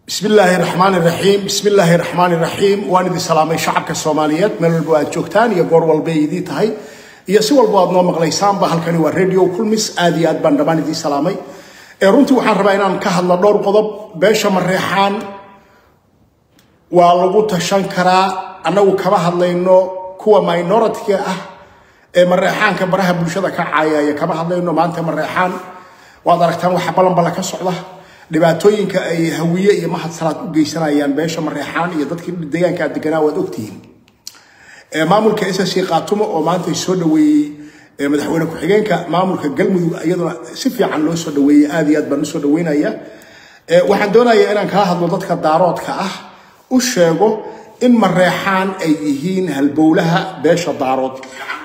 bismi illaahi raxmaan iraxiim bismi illaahi raxmaan iraxiim waan idin salaamay shacabka soomaaliyeed meel walba aad joogtaan iyo goor walba ay idii tahay iyo si walba aad noo maqlaysaanba halkani waa radio kulmis aad iyo aad baan dhammaan idiin salaamay ee runtii waxaan rabaa inaan ka hadlo dhowr qodob beesha mareexaan waa lagu tashan karaa annagu kama hadlayno kuwa minoritiga ah ee mareexaanka baraha bulshada ka caayaya kama hadlayno maanta mareexaan waad aragtaan waxa balanbala ka socda dhibaatooyinka ay hawiye iyo mahad salaad u geysanayaan beesha mareexaan iyo dadkii deegaanka deganaa waad ogtihiin maamulka ssc qaatumo oo maanta soo dhaweeyey madaxweyne ku-xigeenka maamulka galmudug iyaduna si fiican loo soo dhaweeyey aad iyo aad baan usoo dhaweynaya waxaan doonayaa inaan kala hadlo dadka daaroodka ah u sheego in mareexaan ay yihiin halbowlaha beesha daarood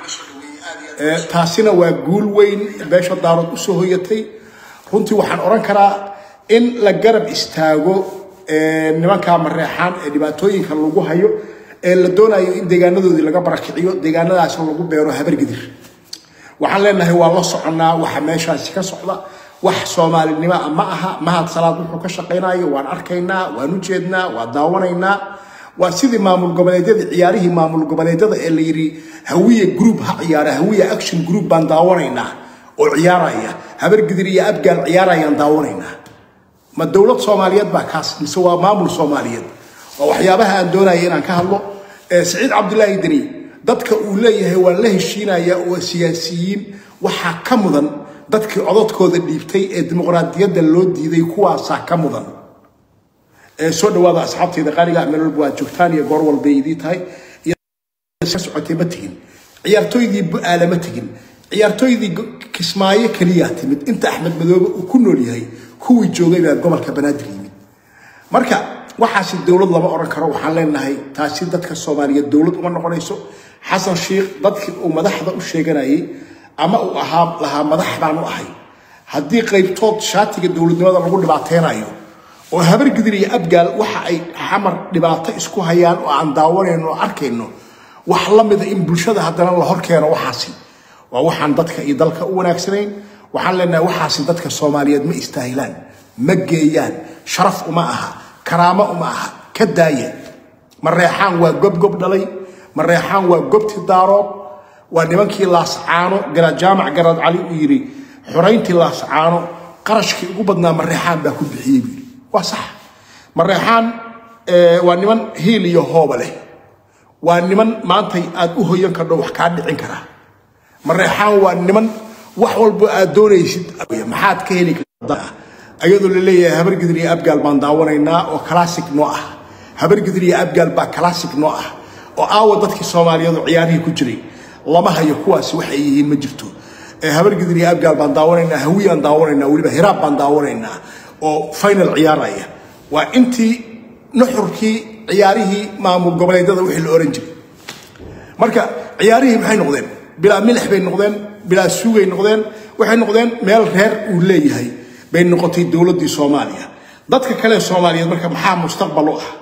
taasina waa guul weyn beesha daarood usoo hoyatay runtii waxaan odhan karaa in la garab istaago nimanka mareexaan ee dhibaatooyinka lagu hayo ee la doonayo in deegaanadoodii laga barakiciyo deegaanadaas lagu beero habargidir waxaan leenahay waa la soconnaa waxa meeshaasi ka socda wax soomaalinimo ah ma aha mahad salaad wuxuu ka shaqaynayo waan arkaynaa waan u jeednaa waan daawanaynaa waa sidii maamul goboleedyada ciyaarihii maamul goboleedyada ee la yidhi hawiye group ha ciyaara hawiye action group baan daawanaynaa oo ciyaaraya habargidir iyo abgaal ciyaarayaan daawanaynaa ma dowlad soomaaliyeed baa kaas mise waa maamul soomaaliyeed waa waxyaabaha aan doonaya inaan ka hadlo saciid cabdulaahi deni dadka uu leeyahay waan la heshiinaya oo siyaasiyiin waxaa ka mudan dadkii cododkooda dhiibtay ee dimuqraadiyadda loo diiday kuwaasaa ka mudan soo dhawaada asxaabtayda qaaliga meel walba waad joogtaan iyo goor walbay idii tahay socotay ma tegin ciyaartooydii bu-aala ma tegin ciyaartooydii kismaayo keliyaa timid inta axmed madoobe uu ku nool yahay kuwii joogay baa gobolka banaadir yimid marka waxaasi dowlad lama odhan karo waxaan leenahay taasi dadka soomaaliyeed dowlad uma noqonayso xasan sheikh dadkii uu madaxda u sheeganayay ama uu ahaa lahaa madax baan u ahay haddii qaybtood shaatiga dowladnimada lagu dhibaateynayo oo habargidir iyo abgaal waxa ay xamar dhibaato isku hayaan oo aan daawanayno oo arkayno wax la mida in bulshada haddana la hor keeno waxaasi waa waxaan dadka iyo dalka u wanaagsanayn waxaan leenahay waxaasi dadka soomaaliyeed ma istaahilaan ma geeyaan sharaf uma aha karaamo uma aha ka daaya mareexaan waa gobgob dhalay mareexaan waa gobti daarood waa nimankii laascaano jaamac garaad cali uu yidhi xorayntii laascaano qarashkii ugu badnaa mareexaan baa ku bixiyey buu yidhi waa sax mareexaan waa niman hiil iyo hooba leh waa niman maantay aad u hoyan kardho wax kaa dhicin karaa mareexaan waa niman wax walba aad doonaysid maxaad ka heli kartaa ayadoo la leeyahay habargidir iyo abgaal baan daawanaynaa oo classic noo ah habargidir iyo abgaal baa classic noo ah oo aawa dadkii soomaaliyeed oo ciyaarihii ku jiray lama hayo kuwaasi waxay yihiin ma jirto habargidir iyo abgaal baan daawanaynaa hawiyaan daawanaynaa weliba hiraab baan daawanaynaa oo final ciyaaraya waa intii nuxurkii ciyaarihii maamul goboleedyada wixii la oran jiray marka ciyaarihii maxay noqdeen bilaa milix bay noqdeen bilaa suugay noqdeen waxay noqdeen meel reer uu leeyahay bay noqotay dowladdii soomaaliya dadka kale soomaaliyeed marka maxaa mustaqbal u ah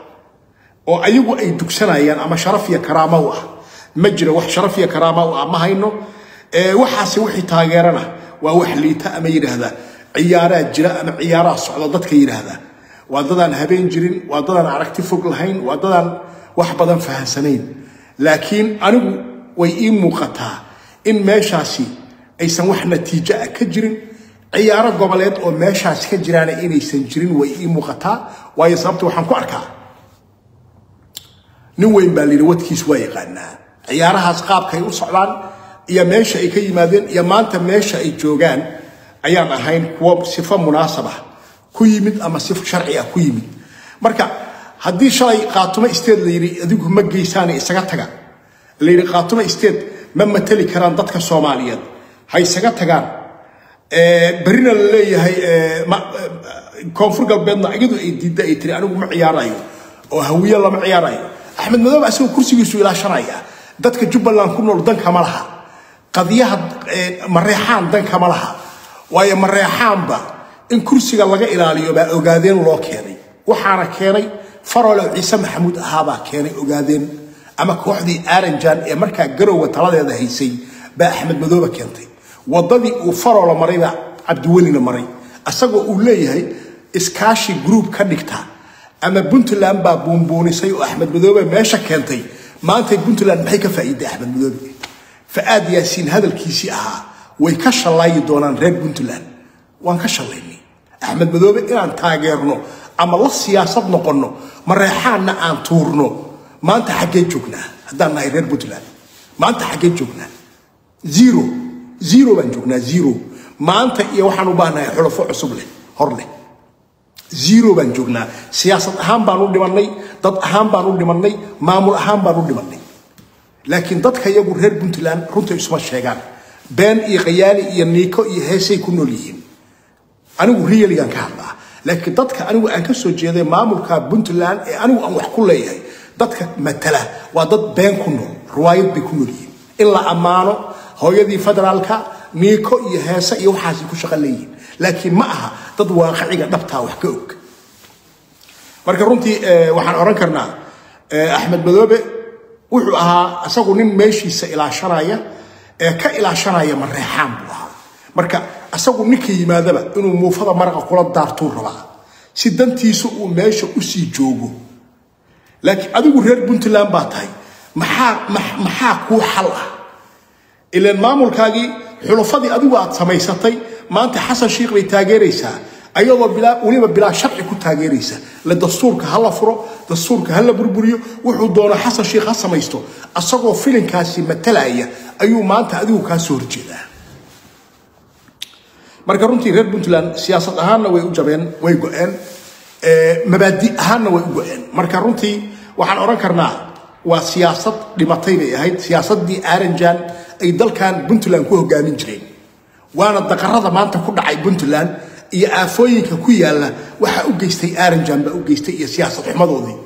oo ayagu ay dugsanayaan ama sharaf iyo karaamo u ah ma jiro wax sharaf iyo karaamo u ah ma hayno waxaase wixii taageerana waa wax liita ama yidhaahda ciyaaraa jira ama ciyaaraa socda dadka yidhaahda waa dadaan habeen jirin waa dadaan aragti fog lahayn waa dadaan wax badan fahansanayn laakiin anigu way ii muuqataa in meeshaasi aysan wax natiijo ah ka jirin ciyaaro goboleed oo meeshaas ka jiraana inaysan jirin way ii muuqataa waayo sababta waxaan ku arkaa nin weyn baa layidhi wadkiis waa yaqaanaa ciyaarahaas qaabkay u socdaan iyo meesha ay ka yimaadeen iyo maanta meesha ay joogaan ayaan ahayn kuwo sifo munaasaba ku yimid ama sifo sharci ah ku yimid marka haddii shalay qaatumo isteed la yidhi adigu ma geysaane isaga taga la yidhi qaatumo isteed ma mateli karaan dadka soomaaliyeed ha isaga tagaan berrina la leeyahay koonfur galbeedna iyadu ay diidda ay tiri anigu ma ciyaarayo oo hawiye lama ciyaarayo axmed madoobe asagoo kursigiisu ilaashanaya dadka jubbaland ku nool danka ma laha qadiyaha mareexaan danka ma laha waayo mareexaanba in kursiga laga ilaaliyo baa ogaadeen loo keenay waxaana keenay farole ciise maxamuud ahaabaa keenay ogaadeen ama kooxdii aranjan ee markaa garowa taladeeda haysay baa axmed madoobe keentay wadadii uu farola marayba cabdiwelina maray isagoo uu leeyahay iskaashi group ka dhigta ama puntland baa buunbuunisay oo axmed madoobe meesha keentay maantay puntland maxay ka faa'iiday axmed madoobe fa'aad yaasiin hadalkiisii ahaa way ka shallaayi doonaan reer puntland waan ka shallaynay axmed madoobe inaan taageerno ama la siyaasad noqonno mareexaanna aan tuurno maanta xaggee joognaa haddaan nahay reer puntland maanta xaggee joognaa zero zero baan joognaa zero maanta iyo waxaan u baahnahay xulafo cusub leh hor leh zero baan joognaa siyaasad ahaan baan u dhimannay dad ahaan baan u dhimannay maamul ahaan baan u dhimannay laakiin dadka iyagu reer puntland runta isuma sheegaan been iyo khayaali iyo niiko iyo heesay ku nool yihiin anigu realigan ka hadlaa laakiin dadka anigu aan ka soo jeeday maamulka puntland ee anigu aan wax ku leeyahay dadka matala waa dad been ku nool riwaayad bay ku nool yihiin in la ammaano hooyadii federaalka niiko iyo heese iyo waxaasay ku shaqo leeyihiin laakiin ma aha dad waaqiciga dhabtaa wax ka og marka runtii waxaan odhan karnaa axmed madoobe wuxuu ahaa isagu nin meeshiisa ilaashanaya ee ka ilaashanaya mareexaan buu ahaa marka isagu ninka yimaadaba inuu muufada maraqa kula daartuu rabaa si dantiisa uu meesha usii joogo laakiin adigu reer puntland baa tahay maxaa maxaa kuu xal ah ilaan maamulkaagii xulafadii adigu aad samaysatay maanta xasan shiikh bay taageeraysaa ayadoo bilaa weliba bilaa sharci ku taageeraysa la dastuurka ha la furo dastuurka ha la burburiyo wuxuu doono xasan shiikh ha samaysto asagoo filinkaasi matalaya ayuu maanta adigu kaa soo horjeedaa marka runtii reer puntland siyaasad ahaanna way u jabeen way go-een mabaadi ahaanna way u go-een marka runtii waxaan odhan karnaa waa siyaasad dhimatay bay ahayd siyaasaddii aranjan ay dalkan puntland ku hogaamin jireen waana daqarada maanta ku dhacay puntland iyo aafooyinka ku yaalla waxaa u geystay aranjan baa u geystay iyo siyaasad xumadoodii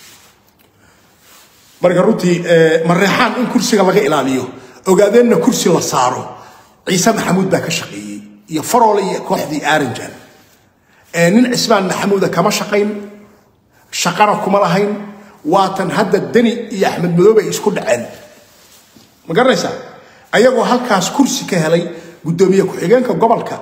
marka runtii mareexaan in kursiga laga ilaaliyo ogaadeenna kursi la saaro ciise maxamuud baa ka shaqeeyey iyo faroole iyo kooxdii aranjan nin cismaan maxamuuda kama shaqayn shaqana kuma lahayn waatan hadda deni iyo axmed madoobe ay isku dhaceen ma garanaysaa ayagoo halkaas kursi ka helay guddoomiye ku-xigeenka gobolka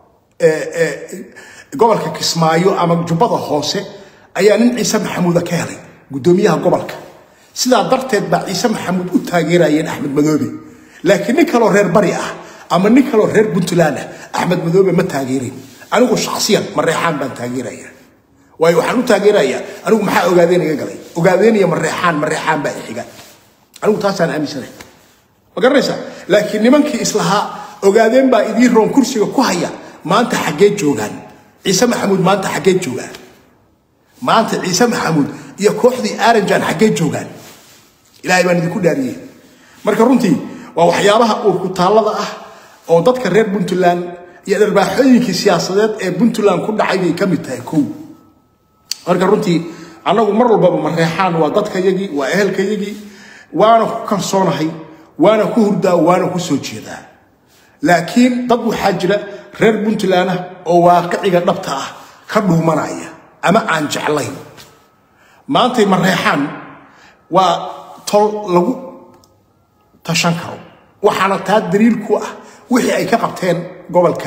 gobolka kismaayo ama jubbada hoose ayaa nin ciise maxamuuda ka helay guddoomiyaha gobolka sidaa darteed baa ciise maxamuud u taageerayeen axmed madoobe laakiin nin kaloo reer bari ah ama nin kaloo reer puntland ah axmed madoobe ma taageerin anigu shaksiyan mareexaan baan taageeraya waayo waxaan u taageerayaa anigu maxaa ogaadeen iga galay ogaadeen iyo mareexaan mareexaan baa ixiga anigu taasaan aaminsanahay ma garanaysaa laakiin nimankii islahaa ogaadeen baa idiin roon kursiga ku haya maanta xaggee joogaan ciise maxamuud maanta xaggee joogaan maanta ciise maxamuud iyo kooxdii aranjan xaggee joogaan ilaahay baan idinku dhaariyey marka runtii waa waxyaabaha uurkutaallada ah oo dadka reer puntland iyo dharbaaxooyinkii siyaasadeed ee puntland ku dhacay bay ka mid tahay kow marka runtii annagu mar walbaba mareexaan waa dadkayagii waa ehelkayagii waana ku kalsoonahay waana ku hurdaa waana ku soo jeedaa laakiin dad waxaa jira reer puntland ah oo waaqiciga dhabta ah ka dhuumanaya ama aan jeclayn maantay mareexaan waa tol lagu tashan karo waxaana taa daliil ku ah wixii ay ka qabteen gobolka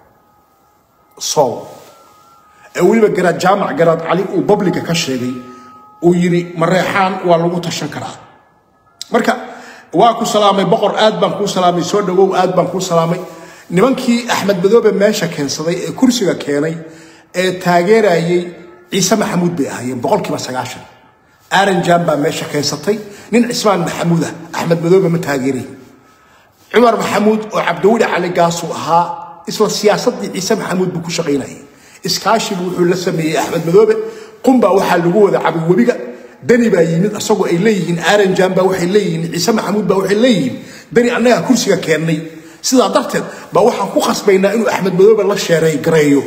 sool ee weliba garaad jaamac garaad cali uu babliga ka sheegay uu yidhi mareexaan waa lagu tashan karaa marka waa ku salaamay boqor aad baan kuu salaamay soo dhawow aad baan kuu salaamay nimankii axmed madoobe meesha keensaday ee kursiga keenay ee taageerayay ciise maxamuud bay ahaayeen boqolkiiba sagaashan aranjan baa meesha keensatay nin cismaan maxamuud ah axmed madoobe ma taageerayn cumar maxamuud oo cabdiweli cali gaasuu ahaa isla siyaasaddii ciise maxamuud buu ku shaqaynayay iskaashibu wuxuu la sameeyey axmed madoobe qumbaa waxaa lagu wada cabay webiga dani baa yimid asagoo ay leeyihiin aranjan baa waxay leeyihiin ciise maxamuud baa waxay leeyihiin dani annagaa kursiga keennay sidaa darteed baa waxaan ku khasbaynaa inuu axmed madoobe la sheereey gareeyo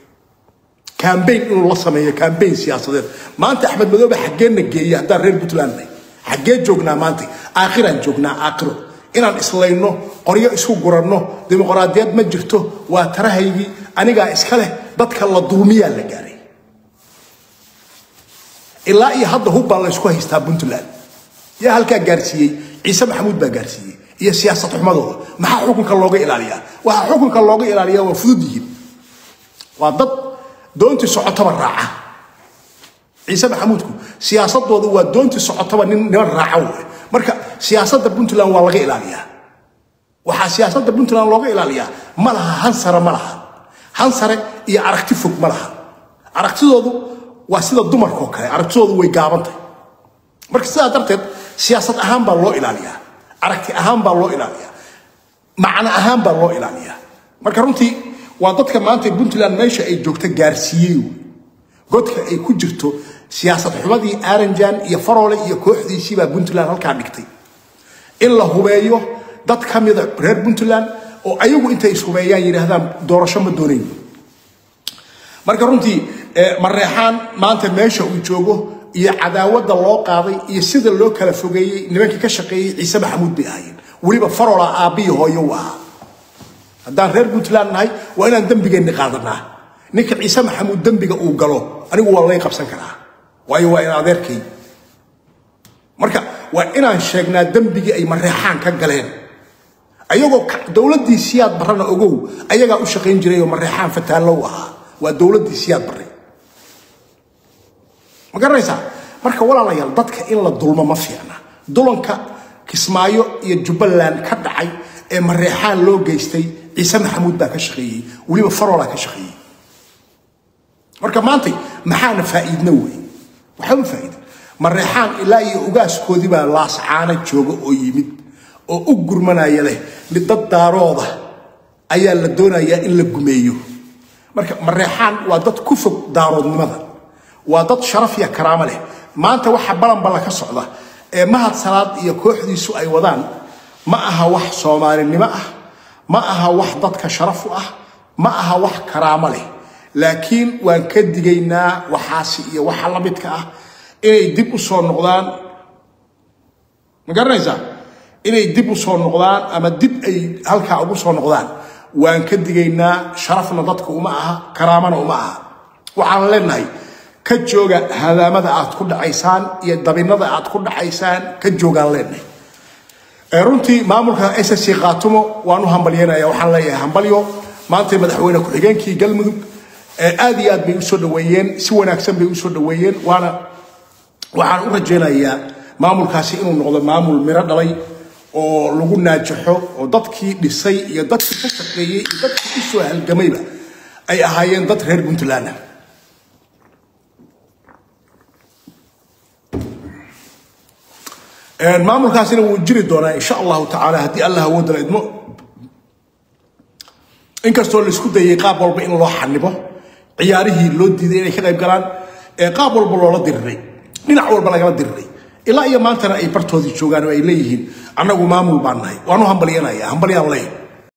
kambayn inuu la sameeyo kambayn siyaasadeed maanta axmed madoobe xaggeenna geeya haddaan reer puntland nahay xaggee joognaa maanta aakhiraan joognaa aakhiro inaan islayno qoryo isku guranno dimuqraadiyad ma jirto waa tarahaygii anigaa iska leh dadka la dulmiyaa la gaaray ilaa iyo hadda hub baa laysku haystaa puntland yaa halkaa gaarsiiyey ciise maxamuud baa gaarsiiyey iyo siyaasad xumadooda maxaa xukunka looga ilaaliyaa waxaa xukunka looga ilaaliyaa waa fudud yihiin waa dad doontii socotaba raaca ciise maxamuudku siyaasadooda waa doontii socotaba nin niman raaca wey marka siyaasadda puntland waa laga ilaaliyaa waxaa siyaasadda puntland looga ilaaliyaa ma laha hansare ma laha hansare iyo aragti fog ma laha aragtidoodu waa sida dumarkao kale aragtidoodu way gaabantahay marka sidaa darteed siyaasad ahaan baa loo ilaaliyaa aragti ahaan baa loo ilaaliyaa macno ahaan baa loo ilaaliyaa marka runtii waa dadka maanta puntland meesha ay joogta gaarsiiyey wey godka ay ku jirto siyaasad xumadii aranjan iyo faroole iyo kooxdiisii baa puntland halkaa dhigtay in la hubeeyo dad ka mida reer puntland oo ayagu intay ishubeeyaan yidhaahdaan doorasho ma doonayn marka runtii mareexaan maanta meesha uu joogo iyo cadaawadda loo qaaday iyo sida loo kala fogeeyey nimankii ka shaqeeyey ciise maxamuud bay ahaayeen weliba farola aabbiyo hooyo u ahaa haddaan reer puntland nahay waa inaan dembigeenni qaadanaa ninka ciise maxamuud dembiga uu galo anigu waa lay qabsan karaa waayo waa in adeerkay marka waa inaan sheegnaa dembigii ay mareexaan ka galeen ayagoo dowladdii siyaad barrana ogow ayagaa u shaqayn jiray oo mareexaan fataallow ahaa waa dowladdii siyaad barre ma garanaysaa marka walaalayaal dadka in la dulmo ma fiicna dulanka kismaayo iyo jubbaland ka dhacay ee mareexaan loo geystay ciise maxamuud baa ka shaqeeyey weliba farolaa ka shaqeeyey marka maantay maxaana faa'iidna wey waxba faa'iida mareexaan ilaa iyo ugaaskoodii baa laascaana jooga oo yimid oo u gurmanaya leh mid dad daarooda ayaa la doonayaa in la gumeeyo marka mareexaan waa dad ku fog daaroodnimada waa dad sharaf iyo karaamo leh maanta waxa balanballa ka socda ee mahad salaad iyo kooxdiisu ay wadaan ma aha wax soomaalinimo ah ma aha wax dadka sharaf u ah ma aha wax karaamo leh laakiin waan ka digaynaa waxaasi iyo waxa la midka ah inay dib u soo noqdaan ma garanaysaa inay dib u soo noqdaan ama dib ay halkaa ugu soo noqdaan waan ka digaynaa sharafna dadka uma aha karaamana uma aha waxaan leenahay ka jooga hadaamada aad ku dhacaysaan iyo dabinada aad ku dhacaysaan ka joogaan leenahay runtii maamulka ssc khaatumo waan u hambalyanaya waxaan leeyahay hambalyo maanta madaxweyne ku-xigeenkii galmudug aad iyo aad bay usoo dhaweeyeen si wanaagsan bay usoo dhaweeyeen waana waxaan u rajaynayaa maamulkaasi inuu noqdo maamul miro dhalay oo lagu naajaxo oo dadkii dhisay iyo dadkii ka shaqeeyey iyo dadkii u soo halgamayba ay ahaayeen dad reer puntland ah maamulkaasina wuu jiri doonaa insha allahu tacaala haddii allah awoodala idmo inkastoo laisku dayay qaab walba in loo xanibo ciyaarihii loo diiday inay ka qayb galaan qaab walba loola diriray dhinac walba lagala diriray ilaa iyo maantana ay bartoodii joogaan oo ay leeyihiin annagu maamul baan nahay waanu hambalyanaya hambalyaan leeyahay